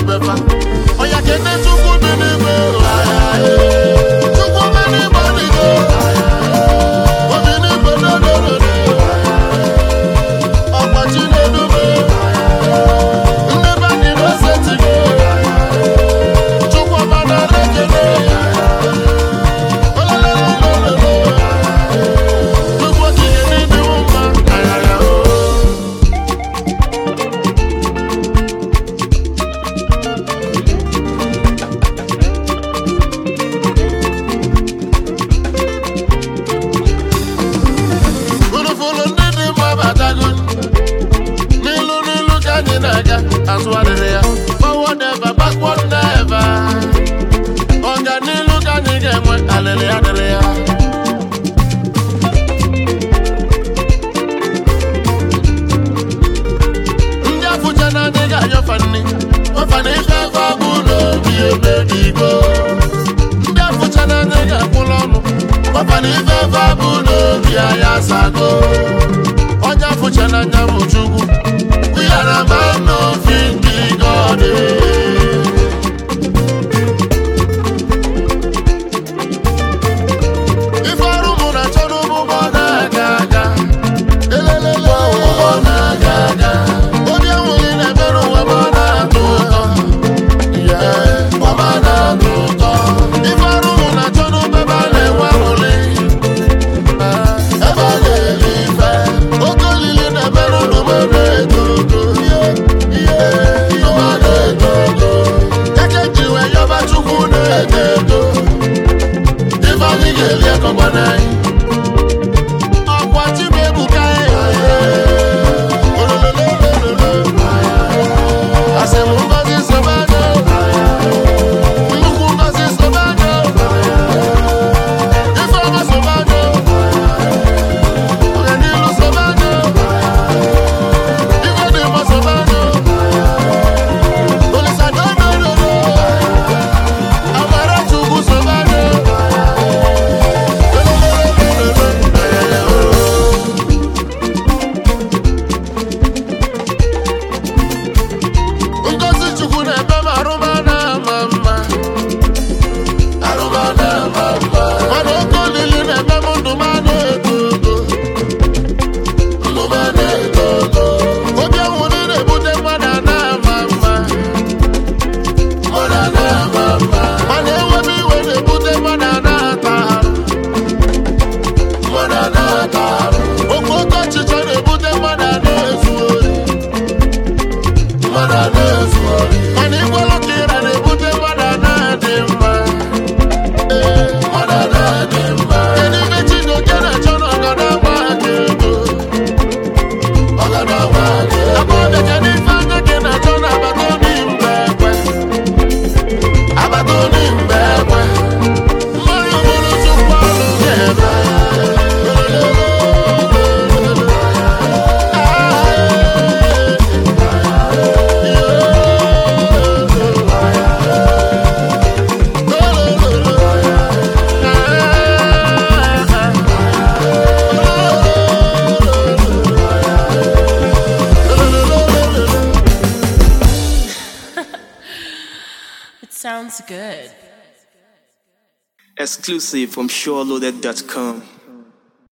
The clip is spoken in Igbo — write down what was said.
befa ọya kene chukwu dị n'igwe chukwu dị n'igwe dịgo obi n'igwe dodododo ọgbachi na-edube ndị be dị n'osetigo chukwu ọma nara ekele olololololo chukwu okike n'ịdịwo mma ayaya o Fụlụfụlụ ndị dị mma batago n'ilu n'ilu ka anyị na-aga azụ adịrị ya forward never backward never ọganilu ka anyị ga-enwe alịrị adịrị ya ndị afụcha na anyị ga-anyọfa nri ọfa na ife ebe abụ n'obi emebigo ndị afụcha na anyị ga-akwụrụ ọnụ ọfa na ife ebe abụ n'obi anyị asago onye afụcha na anya bụ chukwu yara ma n'ofi ndị gọdị ife ọrụ mụ na chọ n'ụgbọ na-aga aga elelele ụgbọ na-aga aga obi enweghị na-ebere ụwa ma ọ na-atọ ụtọ Yeah, ọma na-atọ ụtọ ife ọrụ mụ na chọ n'ụgbọ ebe a na-enwe aṅụrị ebe a na-eri ife oke olili na-emerụ ndụ m na-eto ogo ihe ọma na-eto ogo eke ji wee yọba chukwu na-eto eto ife anyị ga-eli akọgba n'anyị ọkwa chimebuka asị m ngozi sobago nnukwu ngozi sobago ifeọma sobago ọganilu sobago ife dị mma sobago olisadodododo amara chukwu sobago ngozi chukwu na-eme m arụma na-ama mma arụma na-ama mma mana oke olili na-eme m ndụ m na-eto ogo ndụ m na-eto ogo obi anwụrụ na-ebute mmadụ a na-ama mma mmadụ a na-ama mma mana enwebe iwe na-ebute mmadụ a na-ata arụ mmadụ a na-ata arụ oke oke ọchịchọ na-ebute mmadụ a na-ezu ori mmadụ a na-ezu ori mana ịgwalụ ka ịra na-ebute mmadụ a na-adị mma Ee, mmadụ a na-adị mma kedu ife Chijioke na-achọ na ọgada agba aka ego ọgada agba aka ego agbọghọbịa kedu ife anya gị na-achọ na agbata obi mgbe ekwe agbata obi mgbe ekwe mmadụ bụrụ chukwu ọrụ ga-eme It sounds good. Exclusive from SureLoaded.com.